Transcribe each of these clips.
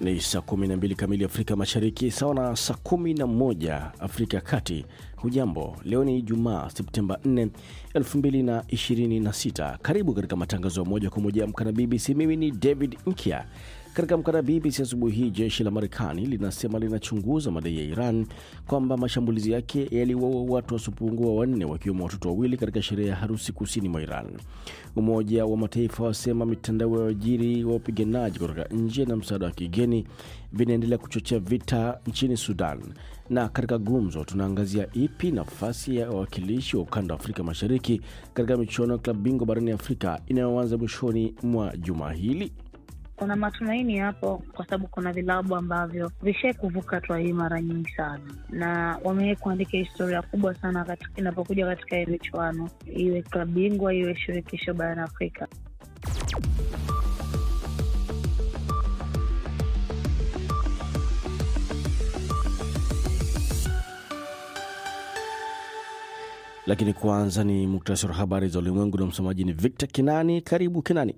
Ni saa 12 kamili Afrika Mashariki, sawa na saa 11 Afrika ya Kati. Hujambo, leo ni Ijumaa Septemba 4, 2026. Karibu katika matangazo ya moja kwa moja ya Amka na BBC. Mimi ni David Nkia. Katika Amka na BBC asubuhi hii, jeshi la Marekani linasema linachunguza madai ya Iran kwamba mashambulizi yake yaliwaua watu wasiopungua wanne wakiwemo watoto wawili katika sherehe ya harusi kusini mwa Iran. Umoja wa Mataifa wasema mitandao ya wajiri wa wapiganaji kutoka nje na msaada wa kigeni vinaendelea kuchochea vita nchini Sudan. Na katika gumzo, tunaangazia ipi nafasi ya wawakilishi wa ukanda wa Afrika Mashariki katika michuano ya klabu bingwa barani Afrika inayoanza mwishoni mwa juma hili. Kuna matumaini hapo, kwa sababu kuna vilabu ambavyo vishai kuvuka hatua hii mara nyingi sana, na wamewai kuandika historia kubwa sana katika, inapokuja katika hii michuano, iwe klabu bingwa, iwe shirikisho barani Afrika. Lakini kwanza ni muktasari wa habari za ulimwengu na msomaji ni Victor Kinani. Karibu Kinani.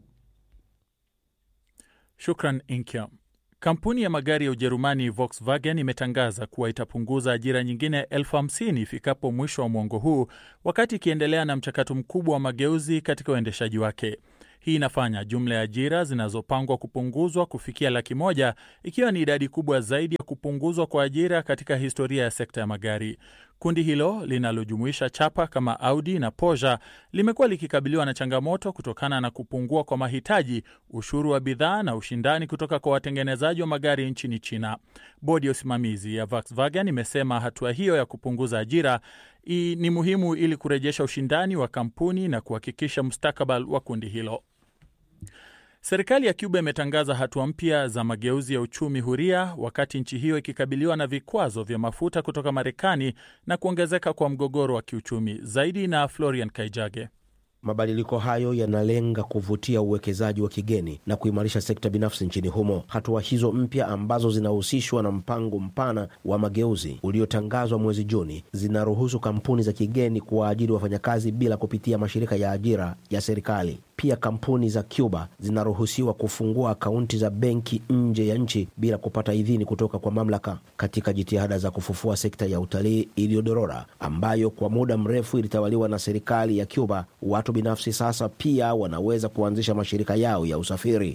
Shukran Inkya. Kampuni ya magari ya Ujerumani Volkswagen imetangaza kuwa itapunguza ajira nyingine elfu hamsini ifikapo mwisho wa mwongo huu, wakati ikiendelea na mchakato mkubwa wa mageuzi katika uendeshaji wake. Hii inafanya jumla ya ajira zinazopangwa kupunguzwa kufikia laki moja ikiwa ni idadi kubwa zaidi ya kupunguzwa kwa ajira katika historia ya sekta ya magari. Kundi hilo linalojumuisha chapa kama Audi na Porsche limekuwa likikabiliwa na changamoto kutokana na kupungua kwa mahitaji, ushuru wa bidhaa na ushindani kutoka kwa watengenezaji wa magari nchini China. Bodi ya usimamizi ya Volkswagen imesema hatua hiyo ya kupunguza ajira i, ni muhimu ili kurejesha ushindani wa kampuni na kuhakikisha mustakabali wa kundi hilo. Serikali ya Cuba imetangaza hatua mpya za mageuzi ya uchumi huria wakati nchi hiyo ikikabiliwa na vikwazo vya mafuta kutoka Marekani na kuongezeka kwa mgogoro wa kiuchumi. Zaidi na Florian Kaijage. Mabadiliko hayo yanalenga kuvutia uwekezaji wa kigeni na kuimarisha sekta binafsi nchini humo. Hatua hizo mpya ambazo zinahusishwa na mpango mpana wa mageuzi uliotangazwa mwezi Juni zinaruhusu kampuni za kigeni kuwaajiri wafanyakazi bila kupitia mashirika ya ajira ya serikali. Pia kampuni za Cuba zinaruhusiwa kufungua akaunti za benki nje ya nchi bila kupata idhini kutoka kwa mamlaka, katika jitihada za kufufua sekta ya utalii iliyodorora ambayo kwa muda mrefu ilitawaliwa na serikali ya Cuba. Watu binafsi sasa pia wanaweza kuanzisha mashirika yao ya usafiri.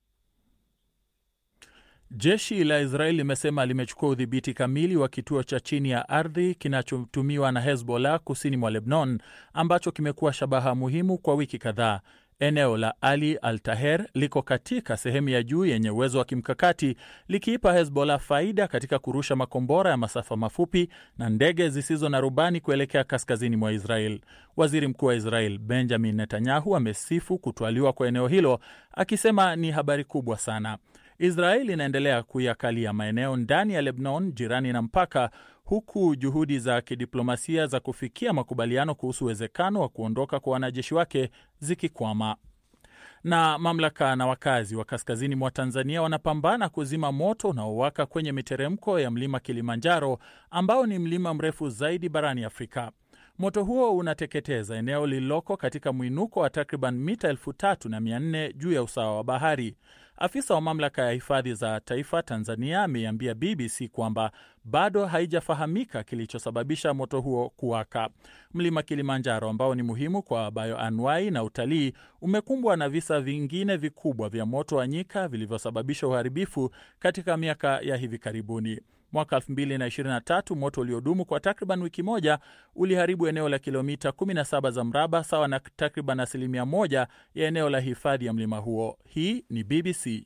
Jeshi la Israeli limesema limechukua udhibiti kamili wa kituo cha chini ya ardhi kinachotumiwa na Hezbollah kusini mwa Lebanon, ambacho kimekuwa shabaha muhimu kwa wiki kadhaa. Eneo la Ali Al Taher liko katika sehemu ya juu yenye uwezo wa kimkakati likiipa Hezbollah faida katika kurusha makombora ya masafa mafupi na ndege zisizo na rubani kuelekea kaskazini mwa Israel. Waziri mkuu wa Israel Benjamin Netanyahu amesifu kutwaliwa kwa eneo hilo akisema ni habari kubwa sana. Israel inaendelea kuyakalia maeneo ndani ya Lebanon jirani na mpaka, huku juhudi za kidiplomasia za kufikia makubaliano kuhusu uwezekano wa kuondoka kwa wanajeshi wake zikikwama. Na mamlaka na wakazi wa kaskazini mwa Tanzania wanapambana kuzima moto unaowaka kwenye miteremko ya mlima Kilimanjaro ambao ni mlima mrefu zaidi barani Afrika. Moto huo unateketeza eneo lililoko katika mwinuko wa takriban mita elfu tatu na mia nne juu ya usawa wa bahari. Afisa wa mamlaka ya hifadhi za taifa Tanzania ameiambia BBC kwamba bado haijafahamika kilichosababisha moto huo kuwaka. Mlima Kilimanjaro ambao ni muhimu kwa bayoanuai na utalii umekumbwa na visa vingine vikubwa vya moto wa nyika vilivyosababisha uharibifu katika miaka ya hivi karibuni. Mwaka 2023 moto uliodumu kwa takriban wiki moja uliharibu eneo la kilomita 17 za mraba sawa na takriban asilimia moja ya eneo la hifadhi ya mlima huo. Hii ni BBC.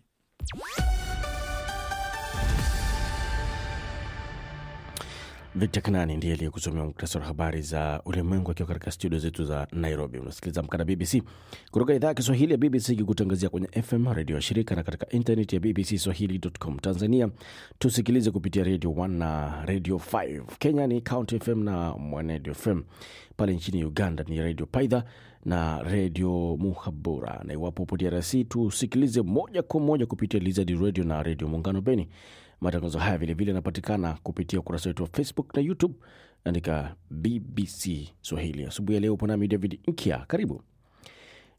Victor Kanani ndiye aliyekusomea muktasari wa habari za ulimwengu akiwa katika studio zetu za Nairobi. Unasikiliza Amka na BBC kutoka idhaa ya Kiswahili ya BBC ikikutangazia kwenye FM redio ya shirika na katika internet ya BBC Swahili.com. Tanzania tusikilize kupitia Radio 1 na Radio 5. Kenya ni County FM na Mwanedio FM. Pale nchini Uganda ni Radio Paidha na redio Muhabura, na iwapo upo DRC tusikilize moja kwa moja kupitia Lizard Radio na redio Muungano Beni. Matangazo haya vilevile yanapatikana kupitia ukurasa wetu wa Facebook na YouTube, andika BBC Swahili. Asubuhi ya leo upo nami David Nkia, karibu.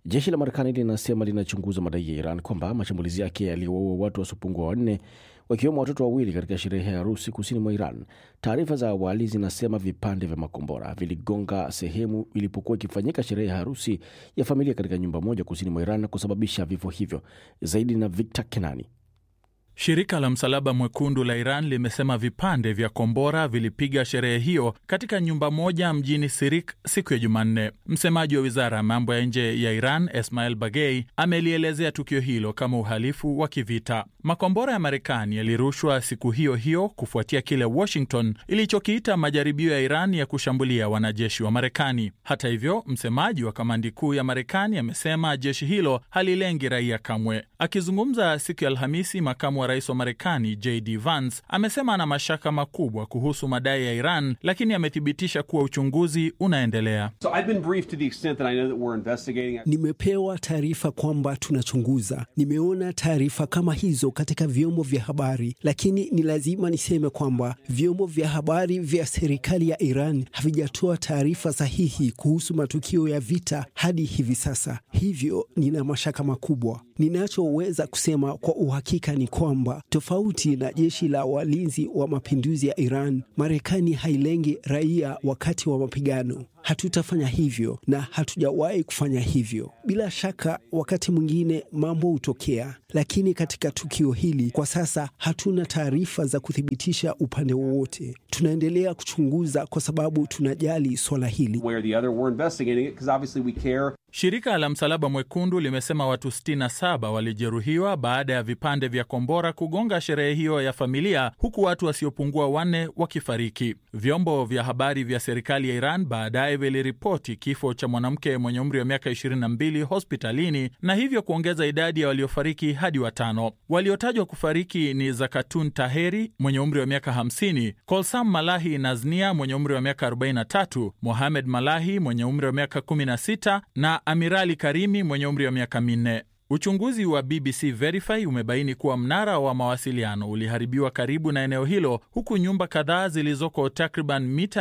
Jeshi la Marekani linasema linachunguza madai ya Iran kwamba mashambulizi yake yaliwaua watu wasiopungua wanne wakiwemo watoto wawili katika sherehe ya harusi kusini mwa Iran. Taarifa za awali zinasema vipande vya makombora viligonga sehemu ilipokuwa ikifanyika sherehe ya harusi ya familia katika nyumba moja kusini mwa Iran na kusababisha vifo hivyo. Zaidi na Victor Kenani. Shirika la Msalaba Mwekundu la Iran limesema vipande vya kombora vilipiga sherehe hiyo katika nyumba moja mjini Sirik siku ya Jumanne. Msemaji wa wizara ya mambo ya nje ya Iran, Esmail Bagei, amelielezea tukio hilo kama uhalifu wa kivita. Makombora ya Marekani yalirushwa siku hiyo hiyo kufuatia kile Washington ilichokiita majaribio ya Iran ya kushambulia wanajeshi wa Marekani. Hata hivyo, msemaji wa kamandi kuu ya Marekani amesema jeshi hilo halilengi raia kamwe. Akizungumza siku ya Alhamisi, makamu wa rais wa Marekani JD Vance amesema ana mashaka makubwa kuhusu madai ya Iran, lakini amethibitisha kuwa uchunguzi unaendelea. So I've been briefed to the extent that I know that we're investigating. Nimepewa taarifa kwamba tunachunguza. Nimeona taarifa kama hizo katika vyombo vya habari, lakini ni lazima niseme kwamba vyombo vya habari vya serikali ya Iran havijatoa taarifa sahihi kuhusu matukio ya vita hadi hivi sasa. Hivyo nina mashaka makubwa. Ninachoweza kusema kwa uhakika ni kwamba tofauti na jeshi la walinzi wa mapinduzi ya Iran, Marekani hailengi raia wakati wa mapigano. Hatutafanya hivyo na hatujawahi kufanya hivyo. Bila shaka, wakati mwingine mambo hutokea, lakini katika tukio hili kwa sasa hatuna taarifa za kuthibitisha upande wowote. Tunaendelea kuchunguza kwa sababu tunajali swala hili. Where the other, we're investigating it because obviously we care. Shirika la Msalaba Mwekundu limesema watu 67 walijeruhiwa baada ya vipande vya kombora kugonga sherehe hiyo ya familia, huku watu wasiopungua wanne wakifariki. Vyombo vya habari vya serikali ya Iran baadaye viliripoti kifo cha mwanamke mwenye umri wa miaka 22 hospitalini na hivyo kuongeza idadi ya waliofariki hadi watano. Waliotajwa kufariki ni Zakatun Taheri mwenye umri wa miaka 50, Kolsam Malahi Naznia mwenye umri wa miaka 43, Mohamed Malahi mwenye umri wa miaka 16 na Amirali Karimi mwenye umri wa miaka minne. Uchunguzi wa BBC Verify umebaini kuwa mnara wa mawasiliano uliharibiwa karibu na eneo hilo, huku nyumba kadhaa zilizoko takriban mita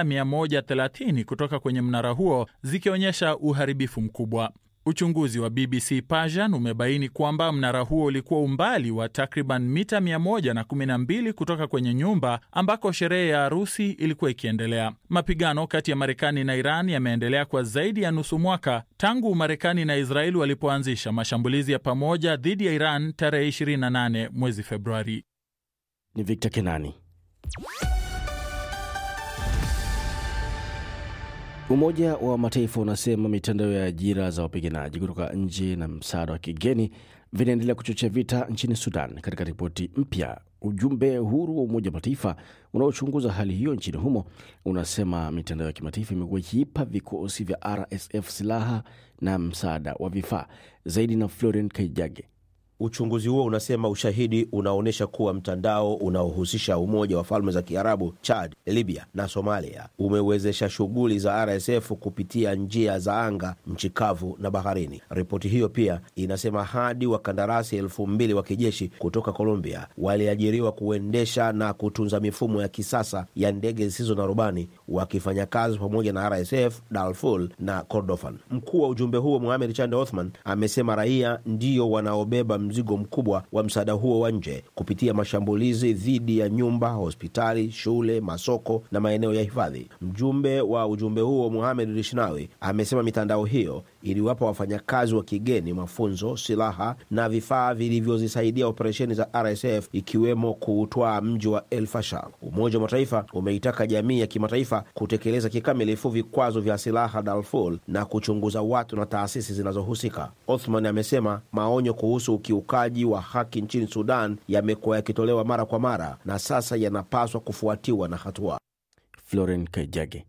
130 kutoka kwenye mnara huo zikionyesha uharibifu mkubwa. Uchunguzi wa BBC Persian umebaini kwamba mnara huo ulikuwa umbali wa takriban mita 112 kutoka kwenye nyumba ambako sherehe ya harusi ilikuwa ikiendelea. Mapigano kati ya Marekani na Iran yameendelea kwa zaidi ya nusu mwaka tangu Marekani na Israeli walipoanzisha mashambulizi ya pamoja dhidi ya Iran tarehe 28 mwezi Februari. Ni Victor Kenani. Umoja wa Mataifa unasema mitandao ya ajira za wapiganaji kutoka nje na msaada wa kigeni vinaendelea kuchochea vita nchini Sudan. Katika ripoti mpya, ujumbe huru wa Umoja wa Mataifa unaochunguza hali hiyo nchini humo unasema mitandao ya kimataifa imekuwa ikiipa vikosi vya RSF silaha na msaada wa vifaa zaidi. Na Florent Kaijage. Uchunguzi huo unasema ushahidi unaonyesha kuwa mtandao unaohusisha Umoja wa Falme za Kiarabu, Chad, Libya na Somalia umewezesha shughuli za RSF kupitia njia za anga, nchi kavu na baharini. Ripoti hiyo pia inasema hadi wakandarasi elfu mbili wa kijeshi kutoka Colombia waliajiriwa kuendesha na kutunza mifumo ya kisasa ya ndege zisizo na rubani wakifanya kazi pamoja na RSF Darfur na Kordofan. Mkuu wa ujumbe huo Mohamed Chande Othman amesema raia ndio wanaobeba mzigo mkubwa wa msaada huo wa nje kupitia mashambulizi dhidi ya nyumba, hospitali, shule, masoko na maeneo ya hifadhi. Mjumbe wa ujumbe huo Muhamed Rishnawi amesema mitandao hiyo iliwapa wafanyakazi wa kigeni mafunzo, silaha na vifaa vilivyozisaidia operesheni za RSF ikiwemo kuutwaa mji wa El Fasher. Umoja wa Mataifa umeitaka jamii ya kimataifa kutekeleza kikamilifu vikwazo vya silaha Darfur na kuchunguza watu na taasisi zinazohusika. Othman amesema maonyo kuhusu ukiukaji wa haki nchini Sudan yamekuwa yakitolewa mara kwa mara na sasa yanapaswa kufuatiwa na hatua. Floren Kaijage.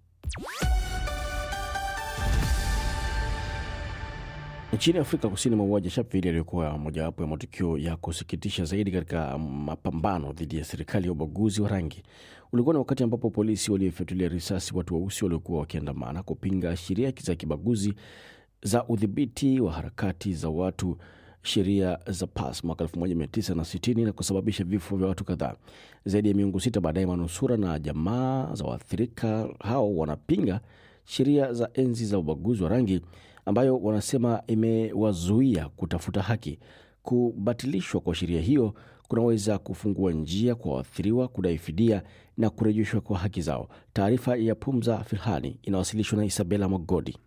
Nchini Afrika Kusini, mauaji ya Sharpeville yaliyokuwa mojawapo ya matukio ya kusikitisha zaidi katika mapambano dhidi ya serikali ya ubaguzi wa rangi ulikuwa ni wakati ambapo polisi waliofyatulia risasi watu weusi waliokuwa wakiandamana kupinga sheria za kibaguzi za udhibiti wa harakati za watu sheria za PAS mwaka 1960 na kusababisha vifo vya watu kadhaa. Zaidi ya miongo sita baadaye, manusura na jamaa za waathirika hao wanapinga sheria za enzi za ubaguzi wa rangi ambayo wanasema imewazuia kutafuta haki. Kubatilishwa kwa sheria hiyo kunaweza kufungua njia kwa waathiriwa kudai fidia na kurejeshwa kwa haki zao. Taarifa ya Pumza Filhani inawasilishwa na Isabela Mogodi.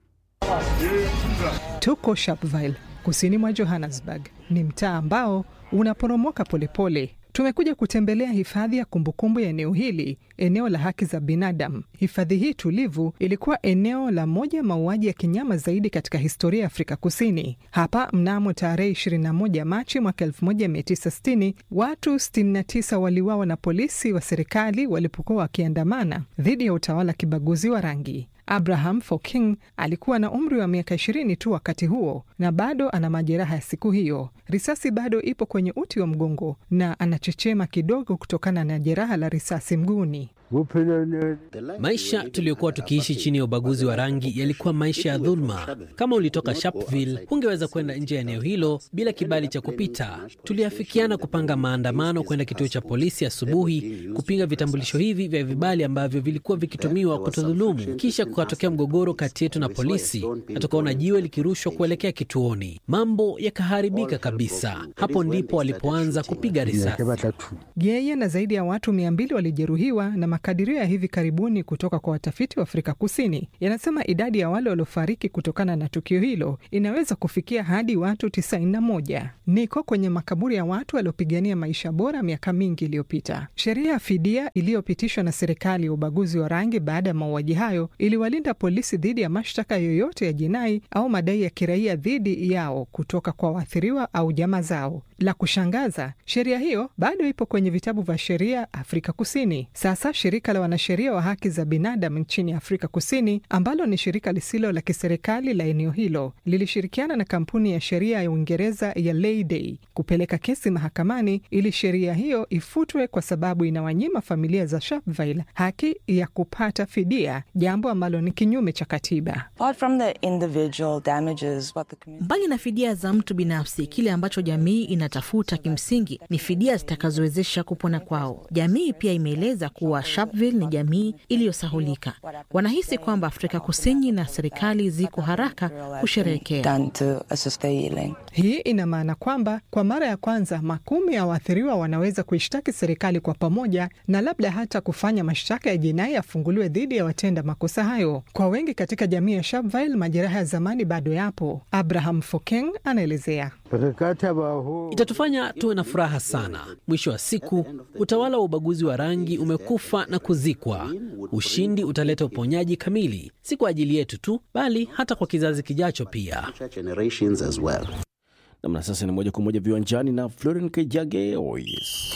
Tuko Sharpeville, kusini mwa Johannesburg. Ni mtaa ambao unaporomoka polepole. Tumekuja kutembelea hifadhi ya kumbukumbu ya eneo hili, eneo la haki za binadamu. Hifadhi hii tulivu ilikuwa eneo la moja mauaji ya kinyama zaidi katika historia ya Afrika Kusini. Hapa mnamo tarehe 21 Machi mwaka 1960 watu 69 waliuawa na polisi wa serikali walipokuwa wakiandamana dhidi ya utawala kibaguzi wa rangi. Abraham Foking alikuwa na umri wa miaka ishirini tu wakati huo na bado ana majeraha ya siku hiyo. Risasi bado ipo kwenye uti wa mgongo na anachechema kidogo kutokana na jeraha la risasi mguuni. Maisha tuliyokuwa tukiishi chini ya ubaguzi wa rangi yalikuwa maisha ya dhuluma. Kama ulitoka Sharpeville, hungeweza kwenda nje ya eneo hilo bila kibali cha kupita. Tuliafikiana kupanga maandamano kwenda kituo cha polisi asubuhi kupinga vitambulisho hivi vya vibali ambavyo vilikuwa vikitumiwa kutodhulumu. Kisha kukatokea mgogoro kati yetu na polisi na tukaona jiwe likirushwa kuelekea kituoni. Mambo yakaharibika kabisa. Hapo ndipo walipoanza kupiga risasi. Yeye na zaidi ya watu mia mbili walijeruhiwa na makadirio ya hivi karibuni kutoka kwa watafiti wa Afrika Kusini yanasema idadi ya wale waliofariki kutokana na tukio hilo inaweza kufikia hadi watu 91. Niko kwenye makaburi ya watu waliopigania maisha bora miaka mingi iliyopita. Sheria ya fidia iliyopitishwa na serikali ya ubaguzi wa rangi baada ya mauaji hayo iliwalinda polisi dhidi ya mashtaka yoyote ya jinai au madai ya kiraia dhidi yao kutoka kwa waathiriwa au jamaa zao. La kushangaza, sheria hiyo bado ipo kwenye vitabu vya sheria Afrika Kusini. Sasa shirika la wanasheria wa haki za binadamu nchini Afrika Kusini, ambalo ni shirika lisilo la kiserikali la eneo hilo, lilishirikiana na kampuni ya sheria ya Uingereza ya Leyday kupeleka kesi mahakamani ili sheria hiyo ifutwe kwa sababu inawanyima familia za Sharpeville haki ya kupata fidia, jambo ambalo ni kinyume cha katiba. Mbali na fidia za mtu binafsi, kile ambacho jamii inatafuta kimsingi ni fidia zitakazowezesha kupona kwao. Jamii pia imeeleza kuwa Sharpeville ni jamii iliyosahulika. Wanahisi kwamba Afrika Kusini na serikali ziko haraka kusherehekea. Hii ina maana kwamba kwa mara ya kwanza makumi ya waathiriwa wanaweza kuishtaki serikali kwa pamoja na labda hata kufanya mashtaka ya jinai yafunguliwe dhidi ya watenda makosa hayo. Kwa wengi katika jamii ya Sharpeville, majeraha ya zamani bado yapo. Abraham Fokeng anaelezea. Itatufanya tuwe na furaha sana. Mwisho wa siku, utawala wa ubaguzi wa rangi umekufa na kuzikwa. Ushindi utaleta uponyaji kamili, si kwa ajili yetu tu, bali hata kwa kizazi kijacho pia. Namna sasa ni moja kwa moja viwanjani na Florin Kejage. Oh yes.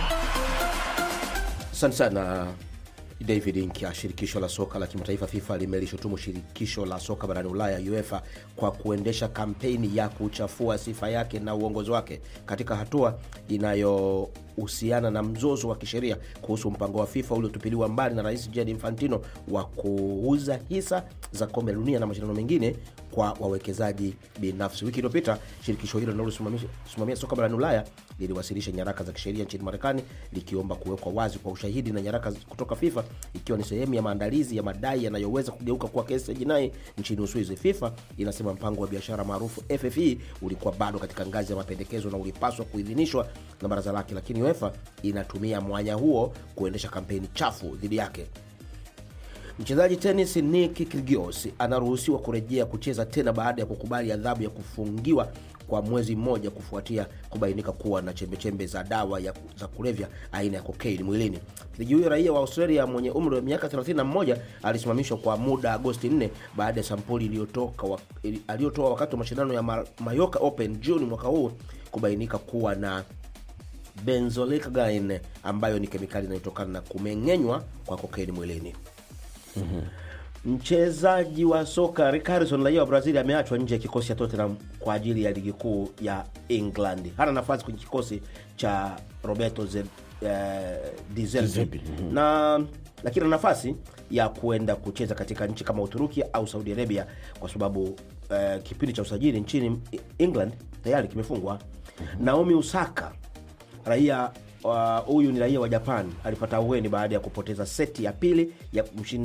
Asante sana David Nkya. Shirikisho la soka la kimataifa FIFA limelishutumu shirikisho la soka barani Ulaya UEFA kwa kuendesha kampeni ya kuchafua sifa yake na uongozi wake katika hatua inayohusiana na mzozo wa kisheria kuhusu mpango wa FIFA uliotupiliwa mbali na Rais Gianni Infantino wa kuuza hisa za kombe la dunia na mashindano mengine kwa wawekezaji binafsi. Wiki iliyopita shirikisho hilo linalosimamia soka barani Ulaya liliwasilisha nyaraka za kisheria nchini Marekani likiomba kuwekwa wazi kwa ushahidi na nyaraka kutoka FIFA ikiwa ni sehemu ya maandalizi ya madai yanayoweza kugeuka kuwa kesi ya jinai nchini Uswizi. FIFA inasema mpango wa biashara maarufu FFE ulikuwa bado katika ngazi ya mapendekezo na ulipaswa kuidhinishwa na baraza lake, lakini UEFA inatumia mwanya huo kuendesha kampeni chafu dhidi yake. Mchezaji tenis Nick Kyrgios anaruhusiwa kurejea kucheza tena baada ya kukubali adhabu ya kufungiwa kwa mwezi mmoja kufuatia kubainika kuwa na chembechembe za dawa ya, za kulevya aina ya kokaini mwilini. Mchezaji huyo raia wa Australia mwenye umri wa miaka 31 alisimamishwa kwa muda Agosti 4 baada ya sampuli iliyotoka wa, aliyotoa wakati wa mashindano ya Mallorca Open Juni mwaka huu kubainika kuwa na benzodiazepine ambayo ni kemikali inayotokana na kumeng'enywa kwa kokaini mwilini. Mm-hmm. Mchezaji wa soka Rick Harrison raia wa Brazil ameachwa nje ya kikosi cha Tottenham kwa ajili ya ligi kuu ya England. Hana nafasi kwenye kikosi cha Roberto Ze, eh, Di Zerbi mm-hmm. na lakini ana nafasi ya kuenda kucheza katika nchi kama Uturuki au Saudi Arabia kwa sababu eh, kipindi cha usajili nchini England tayari kimefungwa. mm-hmm. Naomi Osaka raia huyu uh, ni raia wa Japan alipata ahueni baada ya kupoteza seti ya pili ya kumshinda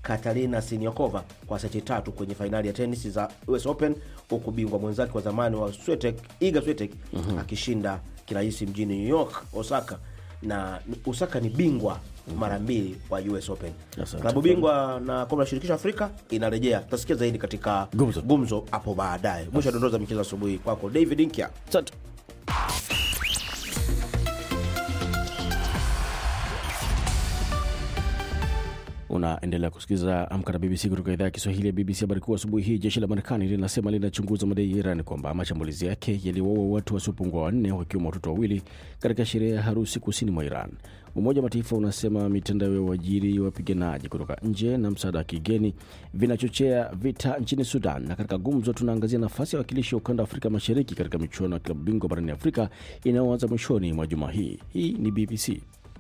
Katarina Siniakova kwa seti tatu kwenye fainali ya tenis za US Open, huku bingwa mwenzake wa zamani wa Swiatek, Iga Swiatek akishinda kirahisi mjini New York, Osaka na Osaka ni bingwa mara mbili wa US Open. Asante. Klabu bingwa na kombe la shirikisho Afrika inarejea. Tutasikia zaidi katika Gumzo. gumzo hapo baadaye. Mwisho wa dondoo za michezo asubuhi kwako David Inkia. Asante. Unaendelea kusikiliza Amka na BBC kutoka idhaa ya Kiswahili ya BBC. Habari kuu asubuhi hii, jeshi la Marekani linasema linachunguza madai ya Iran kwamba mashambulizi yake yaliwaua watu wasiopungua wanne wakiwemo watoto wawili katika sherehe ya harusi kusini mwa Iran. Umoja wa Mataifa unasema mitandao ya uajiri wapiganaji kutoka nje na msaada wa kigeni vinachochea vita nchini Sudan. Na katika gumzo, tunaangazia nafasi ya wakilishi wa ukanda wa Afrika Mashariki katika michuano ya klabu bingwa barani Afrika inayoanza mwishoni mwa juma hii. Hii ni BBC.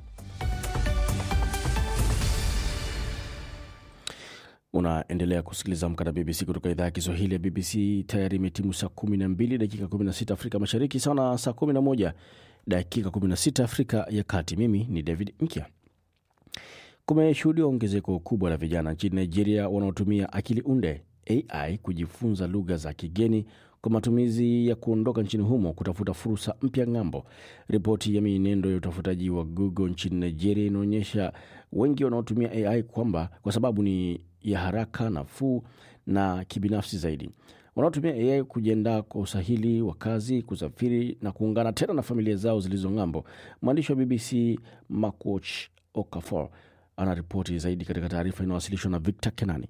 Unaendelea kusikiliza Amka na BBC kutoka idhaa ya Kiswahili ya BBC. Tayari imetimu saa 12 dakika 16 Afrika Mashariki, sawa na saa 11 dakika 16 Afrika ya Kati. Mimi ni David Mkia. Kumeshuhudiwa ongezeko kubwa la vijana nchini Nigeria wanaotumia akili unde AI kujifunza lugha za kigeni kwa matumizi ya kuondoka nchini humo kutafuta fursa mpya ng'ambo. Ripoti ya mienendo ya utafutaji wa Google nchini Nigeria inaonyesha wengi wanaotumia AI kwamba kwa sababu ni ya haraka, nafuu na kibinafsi zaidi. Wanaotumia AI kujiandaa kwa usahili wa kazi, kusafiri na kuungana tena na familia zao zilizo ng'ambo. Mwandishi wa BBC Makwach Okafor anaripoti zaidi katika taarifa inayowasilishwa na Victor Kenani.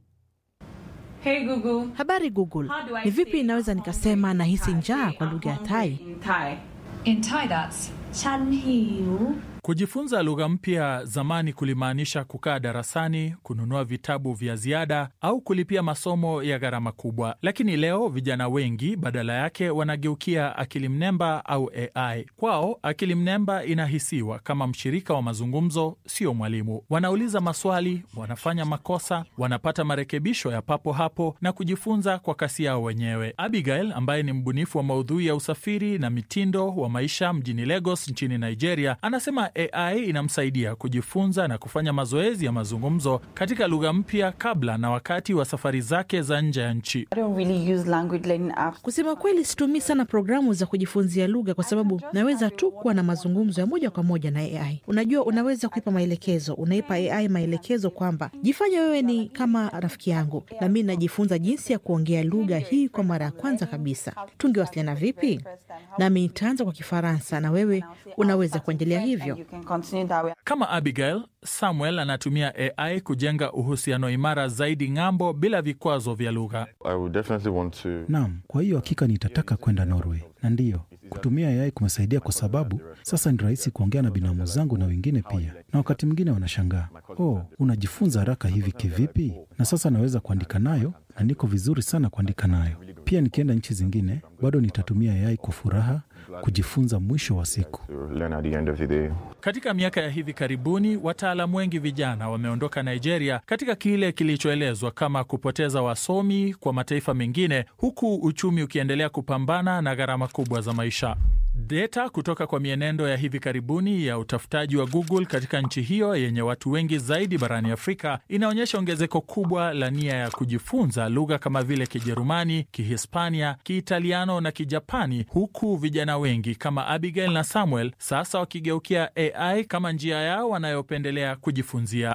Hey Google. Habari Google, How do I ni vipi say inaweza nikasema nahisi njaa kwa lugha ya Tai? In Thai. In Thai, that's ฉันหิว Kujifunza lugha mpya zamani kulimaanisha kukaa darasani, kununua vitabu vya ziada au kulipia masomo ya gharama kubwa. Lakini leo vijana wengi badala yake wanageukia akili mnemba au AI. Kwao akili mnemba inahisiwa kama mshirika wa mazungumzo, sio mwalimu. Wanauliza maswali, wanafanya makosa, wanapata marekebisho ya papo hapo na kujifunza kwa kasi yao wenyewe. Abigail ambaye ni mbunifu wa maudhui ya usafiri na mitindo wa maisha mjini Lagos nchini Nigeria anasema AI inamsaidia kujifunza na kufanya mazoezi ya mazungumzo katika lugha mpya kabla na wakati wa safari zake za nje ya nchi. I don't really use language learning apps. Kusema kweli, situmii sana programu za kujifunzia lugha kwa sababu naweza tu kuwa na mazungumzo ya moja kwa moja na AI. Unajua, unaweza kuipa maelekezo, unaipa AI maelekezo kwamba jifanye wewe ni kama rafiki yangu, na mi najifunza jinsi ya kuongea lugha hii kwa mara ya kwanza kabisa. Tungewasiliana vipi? Nami nitaanza kwa Kifaransa na wewe unaweza kuendelea hivyo. You can continue that way. Kama Abigail, Samuel anatumia AI kujenga uhusiano imara zaidi ng'ambo bila vikwazo vya lugha. I would definitely want to Naam, kwa hiyo hakika nitataka kwenda Norway, na ndiyo kutumia AI kumesaidia kwa sababu sasa ni rahisi kuongea na binamu zangu na wengine pia, na wakati mwingine wanashangaa, oh, unajifunza haraka hivi kivipi? Na sasa naweza kuandika nayo na niko vizuri sana kuandika nayo. Pia nikienda nchi zingine, bado nitatumia AI kwa furaha kujifunza mwisho wa siku. to learn at the end of the day. Katika miaka ya hivi karibuni, wataalamu wengi vijana wameondoka Nigeria katika kile kilichoelezwa kama kupoteza wasomi kwa mataifa mengine, huku uchumi ukiendelea kupambana na gharama kubwa za maisha. Data kutoka kwa mienendo ya hivi karibuni ya utafutaji wa Google katika nchi hiyo yenye watu wengi zaidi barani Afrika inaonyesha ongezeko kubwa la nia ya kujifunza lugha kama vile Kijerumani, Kihispania, Kiitaliano na Kijapani, huku vijana wengi kama Abigail na Samuel sasa wakigeukia AI kama njia yao wanayopendelea kujifunzia.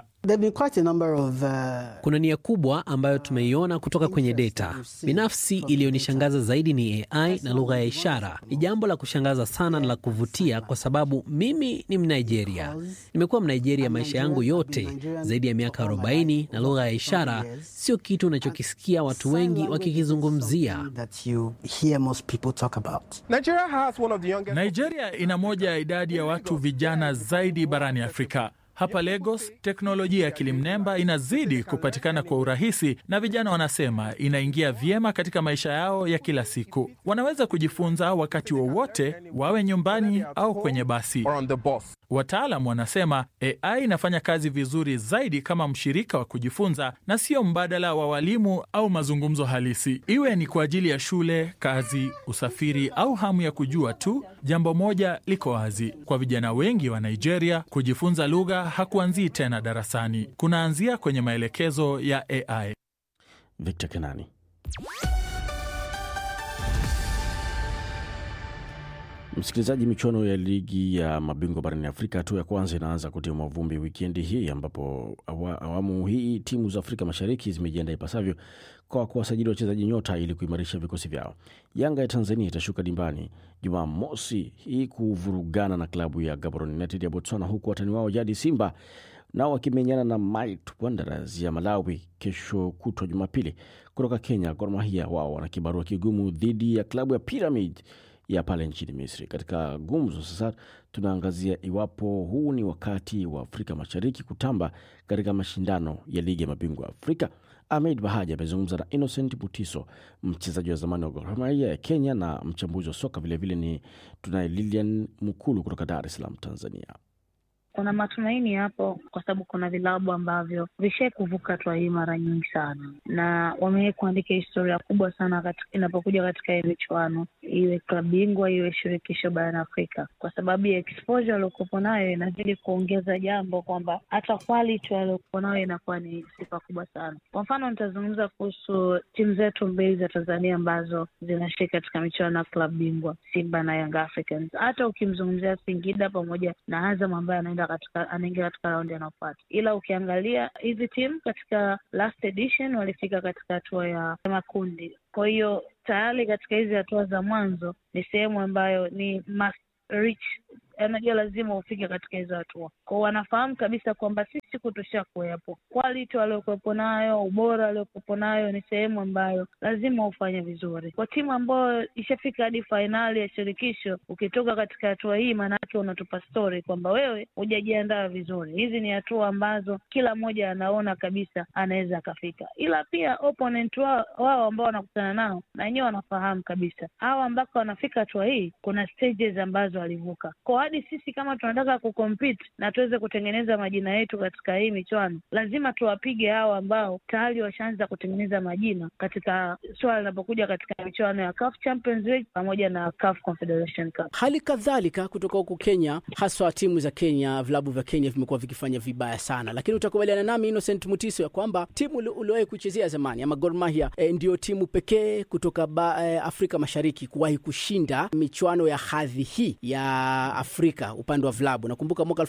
Kuna nia kubwa ambayo tumeiona kutoka kwenye data. Binafsi, iliyonishangaza zaidi ni AI na lugha ya ishara. Ni jambo la kushangaza sana na la kuvutia, kwa sababu mimi ni Mnigeria. Nimekuwa Mnigeria maisha yangu yote, zaidi ya miaka 40, na lugha ya ishara sio kitu unachokisikia watu wengi wakikizungumzia. Nigeria ina moja ya idadi ya watu vijana zaidi barani Afrika. Hapa Lagos, teknolojia ya akili mnemba inazidi kupatikana kwa urahisi, na vijana wanasema inaingia vyema katika maisha yao ya kila siku. Wanaweza kujifunza wakati wowote, wawe nyumbani au kwenye basi. Wataalam wanasema AI inafanya kazi vizuri zaidi kama mshirika wa kujifunza na sio mbadala wa walimu au mazungumzo halisi, iwe ni kwa ajili ya shule, kazi, usafiri au hamu ya kujua tu. Jambo moja liko wazi kwa vijana wengi wa Nigeria, kujifunza lugha hakuanzii tena darasani, kunaanzia kwenye maelekezo ya AI. Victor Kenani. Msikilizaji, michuano ya ligi ya mabingwa barani Afrika hatua ya kwanza inaanza kutimwa vumbi wikendi hii, ambapo awa, awamu hii timu za Afrika Mashariki zimejiandaa ipasavyo kwa kuwasajili wachezaji nyota ili kuimarisha vikosi vyao. Yanga ya Tanzania itashuka dimbani Jumamosi hii kuvurugana na klabu ya Gaborone United ya Botswana, huku watani wao jadi Simba nao wakimenyana na Might Wanderers ya Malawi kesho kutwa Jumapili. Kutoka Kenya, Gor Mahia wao wana kibarua kigumu dhidi ya klabu ya Pyramid ya pale nchini Misri. Katika gumzo sasa, tunaangazia iwapo huu ni wakati wa Afrika Mashariki kutamba katika mashindano ya ligi ya mabingwa Afrika. Ahmed Bahaji amezungumza na Innocent Mutiso, mchezaji wa zamani wa Gor Mahia ya Kenya na mchambuzi wa soka vilevile. Ni tunaye Lilian Mukulu kutoka Dar es Salaam, Tanzania. Kuna matumaini hapo kwa sababu kuna vilabu ambavyo vishai kuvuka hatua hii mara nyingi sana, na wamewai kuandika historia kubwa sana katika, inapokuja katika hii michuano, iwe klabu bingwa iwe shirikisho barani Afrika, kwa sababu ya exposure waliokuwepo nayo inazidi kuongeza jambo kwamba hata quality waliokuwa nayo inakuwa ni sifa kubwa sana. Kwa mfano, nitazungumza kuhusu timu zetu mbili za Tanzania ambazo zinashiriki katika michuano ya klabu bingwa, Simba na Young Africans. Hata ukimzungumzia Singida pamoja na Azam ambaye anaenda katika anaingia katika raundi anayofuata, ila ukiangalia hizi timu katika last edition walifika katika hatua ya makundi. Kwa hiyo tayari katika hizi hatua za mwanzo ni sehemu ambayo ni must reach anajua lazima ufike katika hizo hatua kwao. Wanafahamu kabisa kwamba sisi kutosha kuwepo, quality waliokuwepo nayo, ubora waliokuwepo nayo, ni sehemu ambayo lazima ufanye vizuri. Kwa timu ambayo ishafika hadi fainali ya shirikisho, ukitoka katika hatua hii, maanake unatupa story kwamba wewe hujajiandaa vizuri. Hizi ni hatua ambazo kila mmoja anaona kabisa anaweza akafika, ila pia opponent wao, wao ambao wanakutana nao na wenyewe wanafahamu kabisa hawa ambako wanafika hatua hii, kuna stages ambazo walivuka kwa hadi sisi kama tunataka kucompete na tuweze kutengeneza majina yetu katika hii michuano, lazima tuwapige hao ambao tayari washaanza kutengeneza majina katika swala linapokuja katika michuano ya CAF Champions League pamoja na CAF Confederation Cup. Hali kadhalika kutoka huku Kenya, haswa timu za Kenya, vilabu vya Kenya vimekuwa vikifanya vibaya sana, lakini utakubaliana nami Innocent Mutiso ya kwamba timu uliwahi kuchezea zamani ama Gor Mahia e, ndio timu pekee kutoka ba, e, Afrika Mashariki kuwahi kushinda michuano ya hadhi hii ya Afrika upande wa vilabu. Nakumbuka mwaka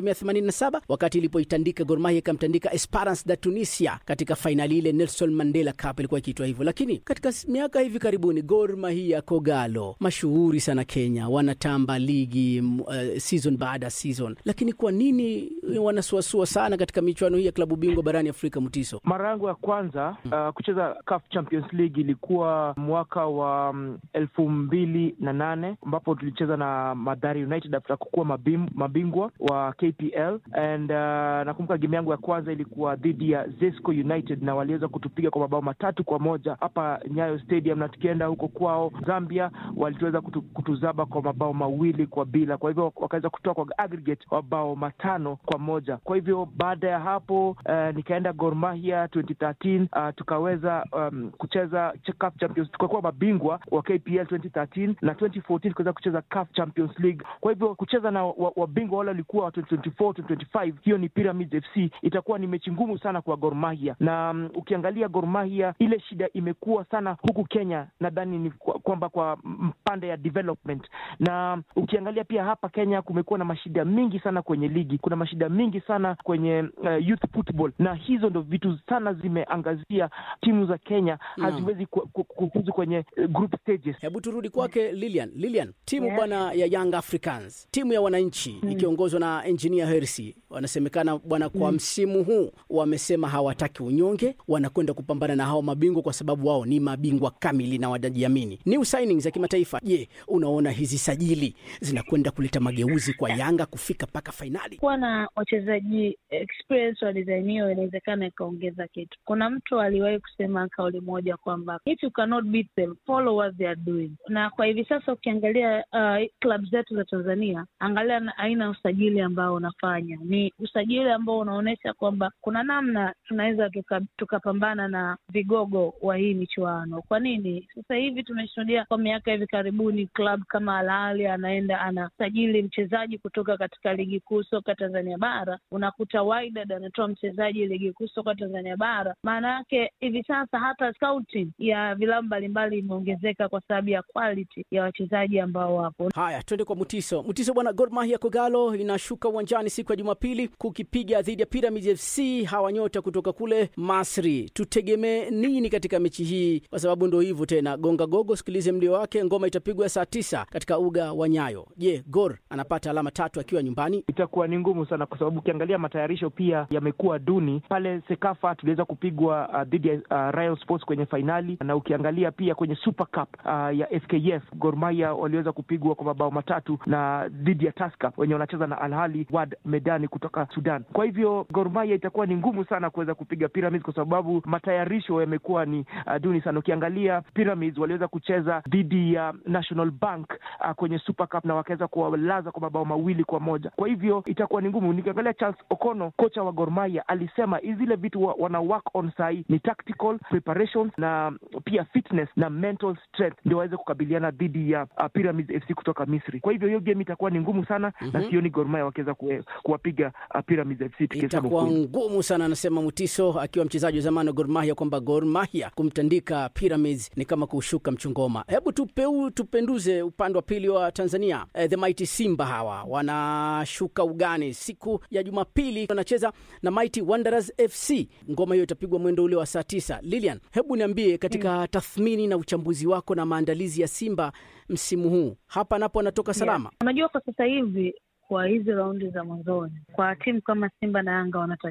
1987 wakati ilipoitandika Gor Mahia ikamtandika Esperance da Tunisia katika fainali ile Nelson Mandela Cup ilikuwa ikiitwa hivyo, lakini katika miaka hivi karibuni Gor Mahia Kogalo mashuhuri sana Kenya, wanatamba ligi uh, season baada ya season, lakini kwa nini wanasuasua sana katika michuano hii ya klabu bingwa barani Afrika? Mutiso, mara yangu ya kwanza uh, kucheza CAF Champions League ilikuwa mwaka wa um, elfu mbili na nane ambapo tulicheza na Mathare United after kukuwa mabim, mabingwa wa KPL and uh, nakumbuka game yangu ya kwanza ilikuwa dhidi ya Zesco United na waliweza kutupiga kwa mabao matatu kwa moja hapa Nyayo Stadium, na tukienda huko kwao Zambia walituweza kutu, kutuzaba kwa mabao mawili kwa bila, kwa hivyo wakaweza kutoa kwa aggregate mabao matano kwa moja. Kwa hivyo baada ya hapo uh, nikaenda Gor Mahia 2013 uh, tukaweza um, kucheza CAF Champions, tukakuwa mabingwa wa KPL 2013 na 2014 tukaweza kucheza CAF Champions League. Kwa hivyo kucheza na wabingwa wa wale walikuwa wa 2024 2025, hiyo ni Pyramids FC, itakuwa ni mechi ngumu sana kwa Gor Mahia. Na um, ukiangalia Gor Mahia, ile shida imekuwa sana huku Kenya, nadhani ni kwamba kwa mpande ya development, na um, ukiangalia pia hapa Kenya kumekuwa na mashida mingi sana kwenye ligi, kuna mashida mingi sana kwenye uh, youth football, na hizo ndo vitu sana zimeangazia timu za Kenya haziwezi kufuzu kwenye uh, group stages. Hebu turudi kwake Lilian. Lilian, timu yeah, bwana ya Young Africans, timu ya wananchi mm, ikiongozwa na engineer Hersi, wanasemekana bwana kwa mm, msimu huu wamesema hawataki unyonge, wanakwenda kupambana na hao mabingwa kwa sababu wao ni mabingwa kamili na wanajiamini. New signings za kimataifa, je, unaona hizi sajili zinakwenda kuleta mageuzi kwa Yanga kufika mpaka fainali? Kuwa na wachezaji experience wa design hiyo inawezekana ikaongeza kitu. Kuna mtu aliwahi kusema kauli moja kwamba if you cannot beat them follow what they are doing, na kwa hivi sasa ukiangalia uh, club zetu za Tanzania Tanzania, angalia na aina ya usajili ambao unafanya, ni usajili ambao unaonyesha kwamba kuna namna tunaweza tukapambana tuka na vigogo wa hii michuano. Kwa nini sasa hivi tumeshuhudia kwa miaka hivi karibuni klabu kama Al Ahly anaenda anasajili mchezaji kutoka katika ligi kuu soka Tanzania bara, unakuta Wydad anatoa mchezaji ligi kuu soka Tanzania bara. Maana yake hivi sasa hata scouting ya vilabu mbalimbali imeongezeka kwa sababu ya quality ya wachezaji ambao wapo. Haya, twende kwa Mutiso. Mutiso bwana, Gor Mahia Kogalo inashuka uwanjani siku ya Jumapili kukipiga dhidi ya Pyramids FC, hawa nyota kutoka kule Masri. Tutegemee nini katika mechi hii? Kwa sababu ndo hivyo tena, gonga gogo, sikilize mlio wake. Ngoma itapigwa saa tisa katika uga wa Nyayo. Je, Gor anapata alama tatu akiwa nyumbani? Itakuwa ni ngumu sana, kwa sababu ukiangalia matayarisho pia yamekuwa duni. Pale Sekafa tuliweza kupigwa uh, dhidi ya uh, Rayon Sports kwenye fainali, na ukiangalia pia kwenye Super Cup uh, ya FKF Gor Mahia waliweza kupigwa kwa mabao matatu na dhidi ya Tusker wenye wanacheza na Al Ahly Wad Medani kutoka Sudan. Kwa hivyo Gor Mahia itakuwa ni ngumu sana kuweza kupiga Pyramids kwa sababu matayarisho yamekuwa ni uh, duni sana. Ukiangalia Pyramids waliweza kucheza dhidi ya National Bank uh, kwenye Super Cup na wakaweza kuwalaza kwa mabao mawili kwa moja. Kwa hivyo itakuwa ni ngumu. Nikiangalia Charles Okono, kocha wa Gor Mahia, alisema zile vitu wa, wana work on sahi ni tactical preparations na pia fitness na mental strength ndio waweze kukabiliana dhidi ya uh, Pyramids FC kutoka Misri. Kwa hivyo hiyo game itakuwa ni ngumu sana mm -hmm. na sioni Gor Mahia wakiweza kuwapiga uh, Pyramids FC. Itakuwa ngumu sana, anasema Mutiso akiwa mchezaji wa zamani wa Gor Mahia kwamba Gor Mahia kumtandika Pyramids ni kama kushuka mchongoma. Hebu tupeu, tupenduze upande wa pili wa Tanzania. Eh, the Mighty Simba hawa wanashuka ugani siku ya Jumapili, wanacheza na Mighty Wanderers FC. Ngoma hiyo itapigwa mwendo ule wa saa tisa. Lilian, hebu niambie katika mm. tathmini na uchambuzi wako na maandalizi ya Simba msimu huu, hapa napo anatoka salama? Yeah. Unajua, kwa sasa hivi kwa hizi raundi za mwanzoni, kwa timu kama Simba na Yanga wanata